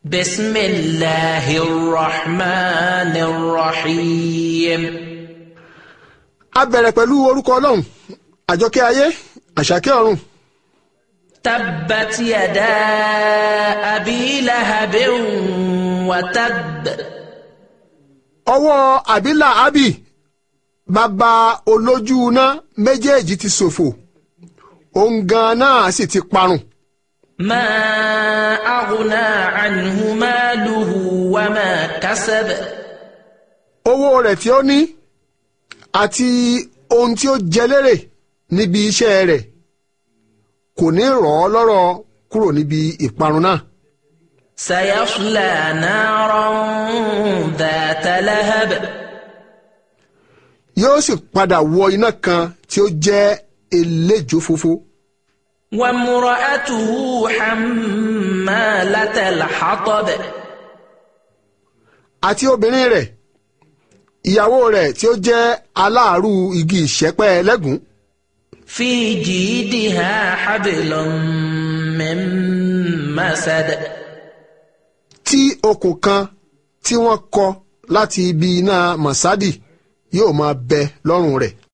بسم الله الرحمن الرحيم a bẹ̀rẹ̀ pẹ̀lú orúkọ ọlọ́run àjọkẹ́ ayé àṣàkẹ́ ọ̀run تبت يدا أبي لهب وتب ọwọ́ àbílà ábì bàbá olójú iná méjèèjì ti ṣòfò òun gan náà sì ti parun ما أغنى عنه ماله وما كسب owó rẹ̀ tí ó ní àti ohun tí ó jẹ lérè níbi iṣẹ́ rẹ̀ kò ní rọ̀ ọ́ lọ́rọ̀ kúrò níbi ìparun náà سيصلى نارا ذات لهب yóò sì padà wọ iná kan tí ó jẹ́ eléjò fòfo وامرأته حمالة الحطب àti obìnrin rẹ̀ ìyàwó rẹ̀ tí ó jẹ́ aláàrú igi ìṣẹ́pẹ́ ẹlẹ́gùn في جيدها حبل من مسد tí okùn kan tí wọ́n kọ láti ibi iná mọ̀sádì yóò máa bẹ lọ́rùn rẹ̀